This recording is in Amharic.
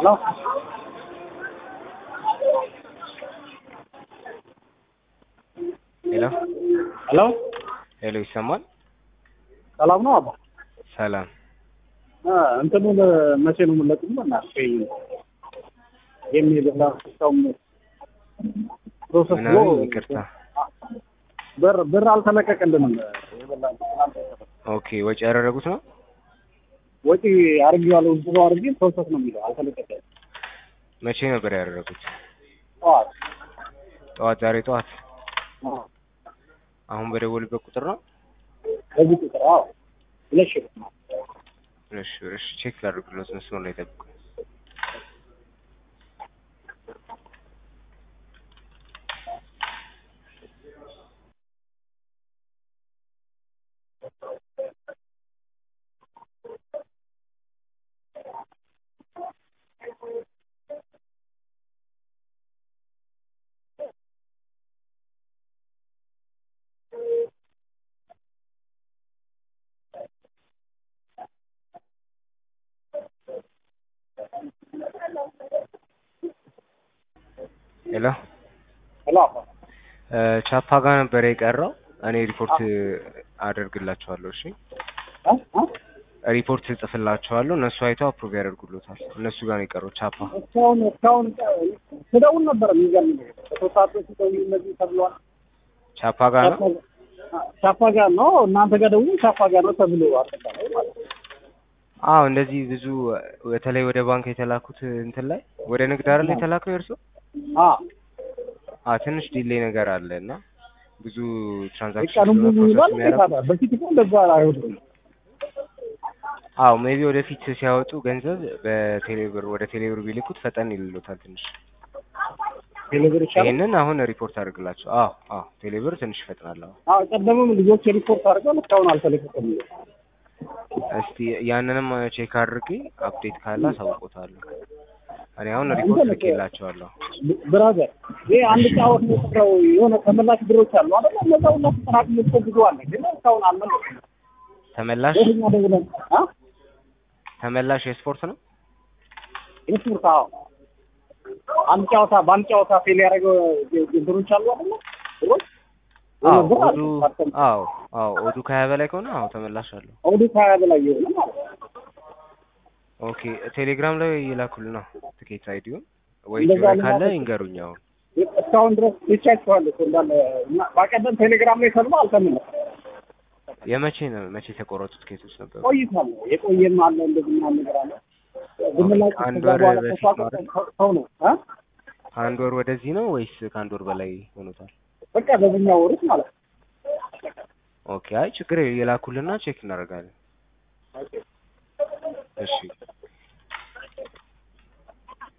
ሄሎ ሄሎ ሄሎ ሄሎ ይሰማል? ሰላም ነው አባ? ሰላም አ እንትኑን መቼ ነው የምንለቅም? በእናትህ የሚል ሰውም ፕሮሰስ ብሎ ምናምን ይቅርታ። ብር ብር አልተለቀቀልንም። የበላን ኦኬ ወጪ ያደረጉት ነው? ወጪ አድርጌዋለሁ ብዙ አድርጌ ፕሮሰስ ነው የሚለው አልተለቀቀም። መቼ ነበር ያደረጉት? ጠዋት ጠዋት፣ ዛሬ ጠዋት። አዎ፣ አሁን በደወሉበት ቁጥር ነው? በዚህ ቁጥር አዎ፣ ሁለት ሺህ ብር ነው። እሺ እሺ፣ ቼክ ላድርግሎት መስመር ላይ ጠብቁ። ሄሎ ሄሎ አባ እ ቻፓ ጋር ነበር የቀረው። እኔ ሪፖርት አደርግላቸዋለሁ። እሺ አ አ ሪፖርት እጽፍላቸዋለሁ። እነሱ አይተው አፕሩቭ ያደርጉሎታል። እነሱ ጋር ነው የቀረው ቻፓ። እስካሁን እስካሁን ስደውል ነበር የሚገርም ነገር በሶስት ሰዓት በፊት ደውዬ እነዚህ ተብሏል። ቻፓ ጋር ነው። ቻፓ ጋር ነው እናንተ ጋር ደውዬ ቻፓ ጋር ነው ተብሎ አጠቃላይ ማለት ነው። አዎ እንደዚህ ብዙ በተለይ ወደ ባንክ የተላኩት እንትን ላይ ወደ ንግድ አይደል የተላከው የእርሶ? አ አዎ ትንሽ ዲሌይ ነገር አለ እና ብዙ ትራንዛክሽን ቀኑን ሙሉ ፕሮሰስ ይላል። የሚያደርጉ በፊት እኮ እንደዛ አይሆንም። አዎ ሜቢ ወደፊት ሲያወጡ ገንዘብ በቴሌብር ወደ ቴሌብር ቢልኩት ፈጠን ይልሎታል ትንሽ። ቴሌብር ይሻላል። ይሄንን አሁን ሪፖርት አድርግላቸው። አዎ አዎ ቴሌብር ትንሽ ይፈጥናል። አዎ አዎ ቀደምም ልጆች ሪፖርት አድርገው እስካሁን አልተለቀቀም። እስቲ ያንንም ቼክ አድርጌ አፕዴት ካለ አሳውቆታለሁ። እኔ አሁን ሪፖርት ልኬላቸዋለሁ። ብራዘር ይሄ አንድ ጫወት ነው የቀረው። የሆነ ተመላሽ ብሮች አሉ አይደል? እነዛ ሁላ ተጠራቅሞ እኮ ብዙ አለ፣ ግን እስካሁን አልመለስም። ተመላሽ በየትኛ ደውለን አ ተመላሽ የስፖርት ነው። ኢንስፖርት አዎ፣ አንድ ጨዋታ በአንድ ጨዋታ ፌል ያደረገው ብሮች አሉ አይደል? ብሮች አዎ ብር አለ። ኦዱ አዎ አዎ ኦዱ ከሀያ በላይ ከሆነ አዎ ተመላሽ አለው። ኦዲት ሀያ በላይ የሆነ ማለት ነው። ኦኬ ቴሌግራም ላይ ይላኩልና ትኬት አይዲውን ወይ እንደዛ ጆሮ ካለ ልማት- ይንገሩኝ። አሁን እስካሁን ድረስ ይቻችኋል እኮ እንዳለ እና በቀደም ቴሌግራም ላይ ሰልባ አልተመለሰም። የመቼ ነው መቼ የተቆረጡ ትኬቶች ነበሩ? ቆይቷል። የቆየም አለ እንደዚህ ምናምን ነገር አለ። ዝምላጭ ከአንድ ከዛ ወር በኋላ በፊት ተስፋ ነው አይደል? ቆርጦ ሰው ነው አ ከአንድ ወር ወደዚህ ነው ወይስ ከአንድ ወር በላይ ሆኖታል? በቃ በዚህኛው ወሩት ማለት ነው። ኦኬ አይ ችግር የላኩልና ቼክ እናደርጋለን። እሺ